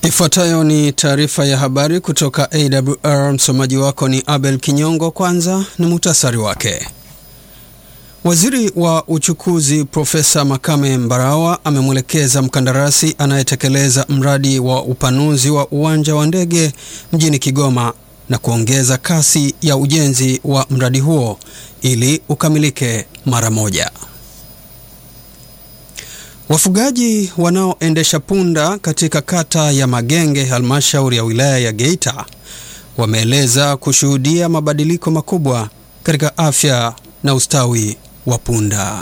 Ifuatayo ni taarifa ya habari kutoka AWR. Msomaji wako ni Abel Kinyongo. Kwanza ni muhtasari wake. Waziri wa uchukuzi Profesa Makame Mbarawa amemwelekeza mkandarasi anayetekeleza mradi wa upanuzi wa uwanja wa ndege mjini Kigoma na kuongeza kasi ya ujenzi wa mradi huo ili ukamilike mara moja. Wafugaji wanaoendesha punda katika kata ya Magenge, halmashauri ya wilaya ya Geita, wameeleza kushuhudia mabadiliko makubwa katika afya na ustawi wa punda.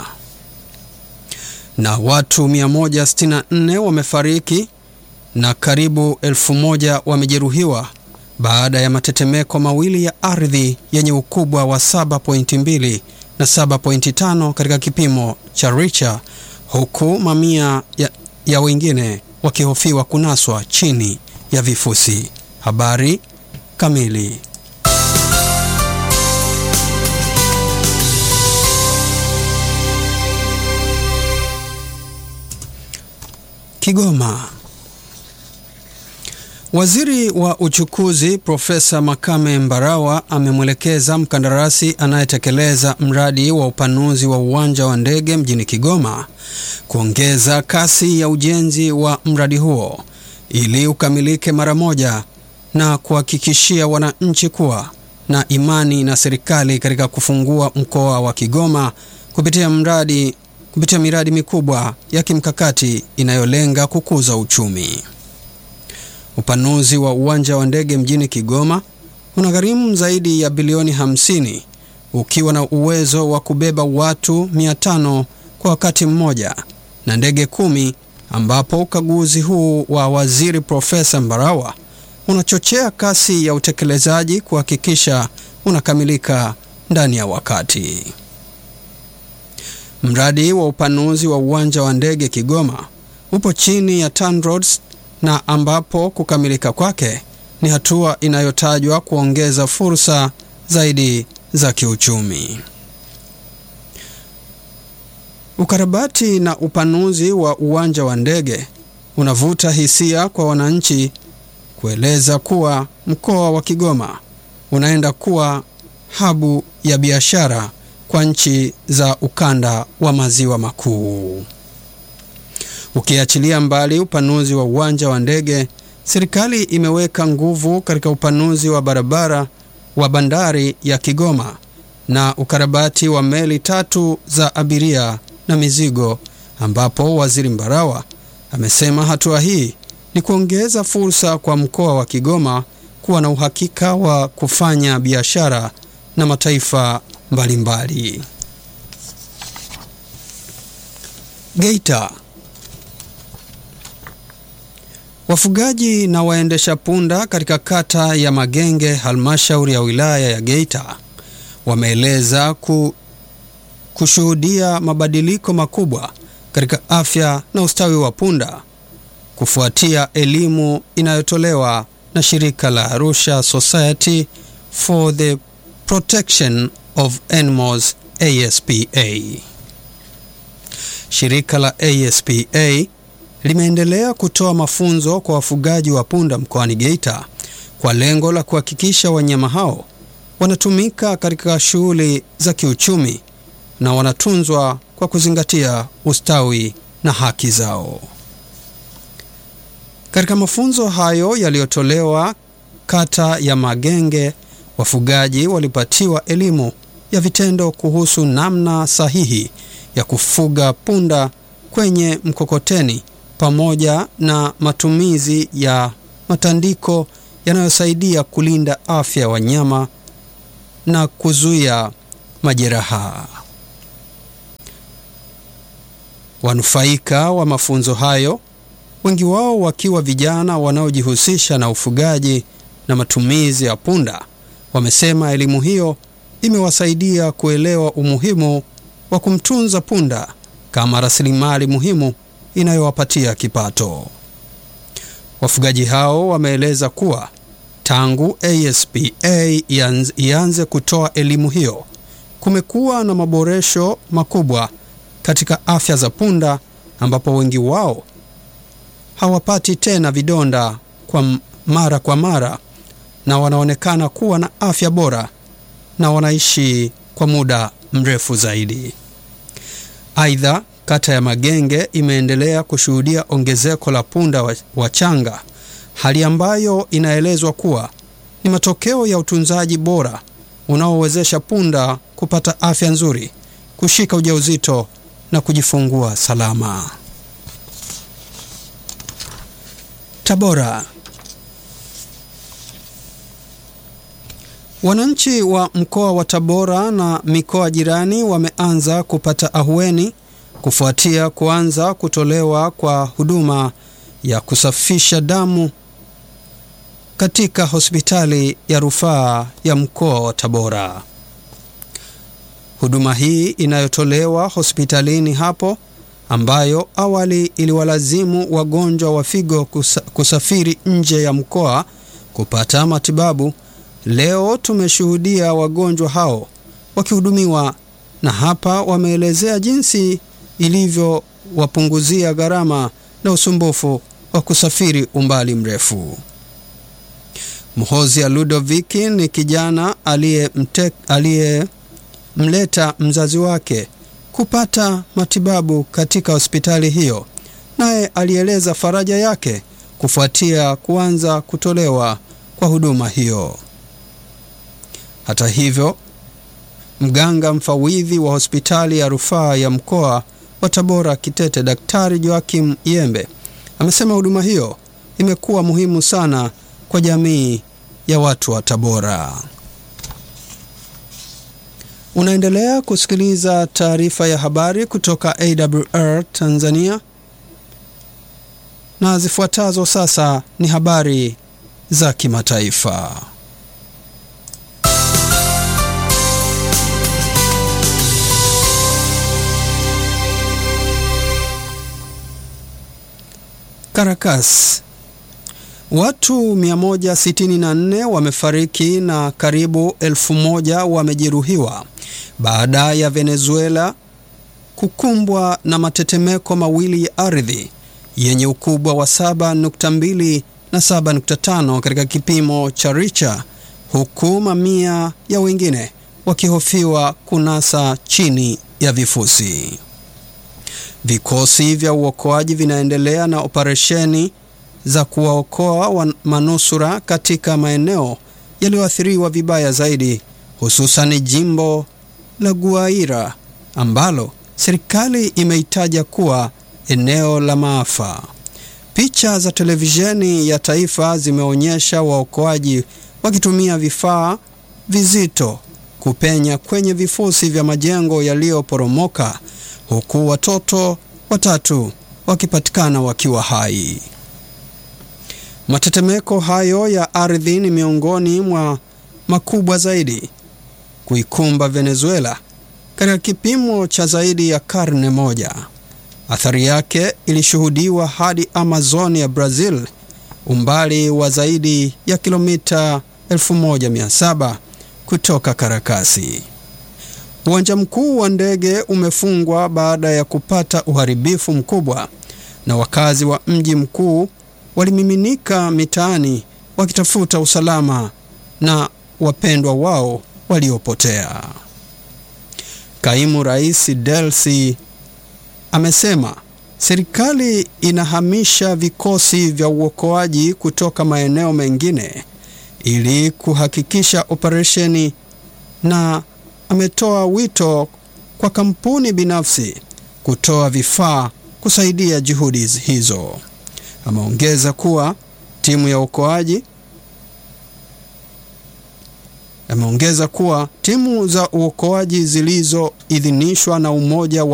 Na watu 164 wamefariki na karibu elfu moja wamejeruhiwa baada ya matetemeko mawili ya ardhi yenye ukubwa wa 7.2 na 7.5 katika kipimo cha Richter huku mamia ya, ya wengine wakihofiwa kunaswa chini ya vifusi. Habari kamili. Kigoma. Waziri wa uchukuzi Profesa Makame Mbarawa amemwelekeza mkandarasi anayetekeleza mradi wa upanuzi wa uwanja wa ndege mjini Kigoma kuongeza kasi ya ujenzi wa mradi huo ili ukamilike mara moja na kuhakikishia wananchi kuwa na imani na serikali katika kufungua mkoa wa Kigoma kupitia mradi kupitia miradi mikubwa ya kimkakati inayolenga kukuza uchumi. Upanuzi wa uwanja wa ndege mjini Kigoma unagharimu zaidi ya bilioni 50 ukiwa na uwezo wa kubeba watu 500 kwa wakati mmoja na ndege kumi, ambapo ukaguzi huu wa waziri Profesa Mbarawa unachochea kasi ya utekelezaji kuhakikisha unakamilika ndani ya wakati. Mradi wa upanuzi wa uwanja wa ndege Kigoma upo chini ya TANROADS na ambapo kukamilika kwake ni hatua inayotajwa kuongeza fursa zaidi za kiuchumi. Ukarabati na upanuzi wa uwanja wa ndege unavuta hisia kwa wananchi kueleza kuwa mkoa wa Kigoma unaenda kuwa habu ya biashara kwa nchi za ukanda wa maziwa makuu. Ukiachilia mbali upanuzi wa uwanja wa ndege, serikali imeweka nguvu katika upanuzi wa barabara wa bandari ya Kigoma na ukarabati wa meli tatu za abiria na mizigo, ambapo Waziri Mbarawa amesema hatua hii ni kuongeza fursa kwa mkoa wa Kigoma kuwa na uhakika wa kufanya biashara na mataifa mbalimbali. Geita. Wafugaji na waendesha punda katika kata ya Magenge, halmashauri ya wilaya ya Geita, wameeleza ku, kushuhudia mabadiliko makubwa katika afya na ustawi wa punda kufuatia elimu inayotolewa na shirika la Arusha Society for the Protection of Animals ASPA. Shirika la ASPA limeendelea kutoa mafunzo kwa wafugaji wa punda mkoani Geita kwa lengo la kuhakikisha wanyama hao wanatumika katika shughuli za kiuchumi na wanatunzwa kwa kuzingatia ustawi na haki zao. Katika mafunzo hayo yaliyotolewa kata ya Magenge, wafugaji walipatiwa elimu ya vitendo kuhusu namna sahihi ya kufuga punda kwenye mkokoteni pamoja na matumizi ya matandiko yanayosaidia kulinda afya ya wanyama na kuzuia majeraha. Wanufaika wa mafunzo hayo, wengi wao wakiwa vijana wanaojihusisha na ufugaji na matumizi ya punda, wamesema elimu hiyo imewasaidia kuelewa umuhimu wa kumtunza punda kama rasilimali muhimu inayowapatia kipato. Wafugaji hao wameeleza kuwa tangu ASPA ianze kutoa elimu hiyo, kumekuwa na maboresho makubwa katika afya za punda, ambapo wengi wao hawapati tena vidonda kwa mara kwa mara na wanaonekana kuwa na afya bora na wanaishi kwa muda mrefu zaidi. Aidha, kata ya Magenge imeendelea kushuhudia ongezeko la punda wachanga, hali ambayo inaelezwa kuwa ni matokeo ya utunzaji bora unaowezesha punda kupata afya nzuri, kushika ujauzito na kujifungua salama. Tabora. Wananchi wa mkoa wa Tabora na mikoa jirani wameanza kupata ahueni kufuatia kuanza kutolewa kwa huduma ya kusafisha damu katika hospitali ya rufaa ya mkoa wa Tabora. Huduma hii inayotolewa hospitalini hapo ambayo awali iliwalazimu wagonjwa wa figo kusa, kusafiri nje ya mkoa kupata matibabu. Leo tumeshuhudia wagonjwa hao wakihudumiwa, na hapa wameelezea jinsi ilivyowapunguzia gharama na usumbufu wa kusafiri umbali mrefu. Mhozia Ludoviki ni kijana aliyemleta mzazi wake kupata matibabu katika hospitali hiyo, naye alieleza faraja yake kufuatia kuanza kutolewa kwa huduma hiyo. Hata hivyo, mganga mfawidhi wa hospitali ya rufaa ya mkoa wa Tabora Kitete, Daktari Joakim Yembe amesema huduma hiyo imekuwa muhimu sana kwa jamii ya watu wa Tabora. Unaendelea kusikiliza taarifa ya habari kutoka AWR Tanzania, na zifuatazo sasa ni habari za kimataifa. Caracas. Watu 164 wamefariki na karibu elfu moja wamejeruhiwa baada ya Venezuela kukumbwa na matetemeko mawili ya ardhi yenye ukubwa wa 7.2 na 7.5 katika kipimo cha Richter, huku mamia ya wengine wakihofiwa kunasa chini ya vifusi. Vikosi vya uokoaji vinaendelea na operesheni za kuwaokoa manusura katika maeneo yaliyoathiriwa vibaya zaidi, hususan jimbo la Guaira ambalo serikali imeitaja kuwa eneo la maafa. Picha za televisheni ya taifa zimeonyesha waokoaji wakitumia vifaa vizito kupenya kwenye vifusi vya majengo yaliyoporomoka huku watoto watatu wakipatikana wakiwa hai. Matetemeko hayo ya ardhi ni miongoni mwa makubwa zaidi kuikumba Venezuela katika kipimo cha zaidi ya karne moja. Athari yake ilishuhudiwa hadi Amazon ya Brazil, umbali wa zaidi ya kilomita 1700 kutoka Karakasi. Uwanja mkuu wa ndege umefungwa baada ya kupata uharibifu mkubwa, na wakazi wa mji mkuu walimiminika mitaani wakitafuta usalama na wapendwa wao waliopotea. Kaimu Rais Delcy amesema serikali inahamisha vikosi vya uokoaji kutoka maeneo mengine ili kuhakikisha operesheni na ametoa wito kwa kampuni binafsi kutoa vifaa kusaidia juhudi hizo. Ameongeza kuwa timu ya uokoaji ameongeza kuwa timu za uokoaji zilizoidhinishwa na Umoja wa